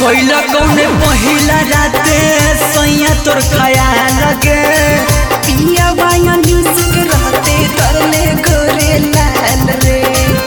कोइला कौने पहिला राते सैया तोर खयाल गे पिया बाया म्यूजिक रहते तरले गोरे लाल रे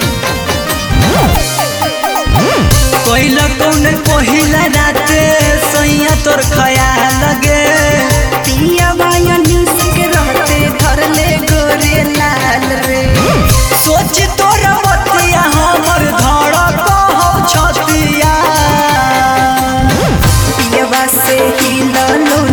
कोइला कौने पहिला राते सैया तोर खयाल गे पिया बाया म्यूजिक रहते तरले गोरे लाल रे सोच तोर बतिया हमर धड़क हो छतिया पियवा से ही ललो